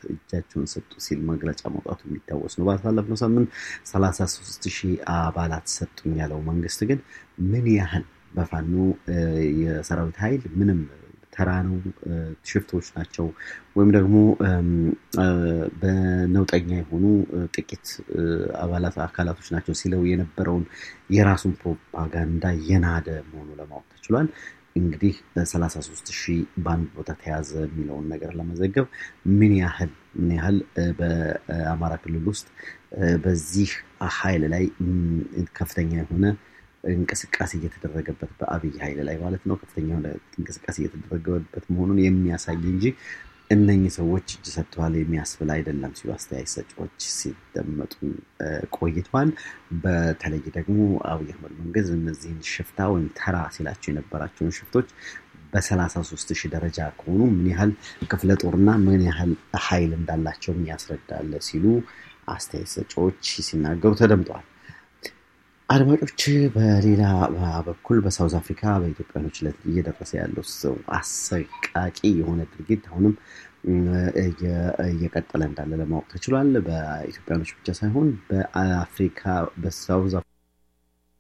እጃቸውን ሰጡ ሲል መግለጫ መውጣቱ የሚታወስ ነው። ባሳለፍነው ሳምንት ሰላሳ ሶስት ሺህ አባላት ሰጡኝ ያለው መንግስት ግን ምን ያህል በፋኖ የሰራዊት ኃይል ምንም ተራ ነው፣ ሽፍቶች ናቸው ወይም ደግሞ በነውጠኛ የሆኑ ጥቂት አባላት አካላቶች ናቸው ሲለው የነበረውን የራሱን ፕሮፓጋንዳ የናደ መሆኑ ለማወቅ ተችሏል። እንግዲህ ሰላሳ ሶስት ሺህ በአንድ ቦታ ተያዘ የሚለውን ነገር ለመዘገብ ምን ያህል ምን ያህል በአማራ ክልል ውስጥ በዚህ ኃይል ላይ ከፍተኛ የሆነ እንቅስቃሴ እየተደረገበት በአብይ ኃይል ላይ ማለት ነው ከፍተኛ የሆነ እንቅስቃሴ እየተደረገበት መሆኑን የሚያሳይ እንጂ እነኚህ ሰዎች እጅ ሰጥተዋል የሚያስብል አይደለም ሲሉ አስተያየት ሰጪዎች ሲደመጡ ቆይተዋል። በተለይ ደግሞ አብይ አህመድ መንግስት እነዚህን ሽፍታ ወይም ተራ ሲላቸው የነበራቸውን ሽፍቶች በሰላሳ ሶስት ሺህ ደረጃ ከሆኑ ምን ያህል ክፍለ ጦርና ምን ያህል ኃይል እንዳላቸውም ያስረዳል ሲሉ አስተያየት ሰጪዎች ሲናገሩ ተደምጠዋል። አድማጮች በሌላ በኩል በሳውዝ አፍሪካ በኢትዮጵያኖች ላይ እየደረሰ ያለው አሰቃቂ የሆነ ድርጊት አሁንም እየቀጠለ እንዳለ ለማወቅ ተችሏል። በኢትዮጵያኖች ብቻ ሳይሆን በአፍሪካ በሳውዝ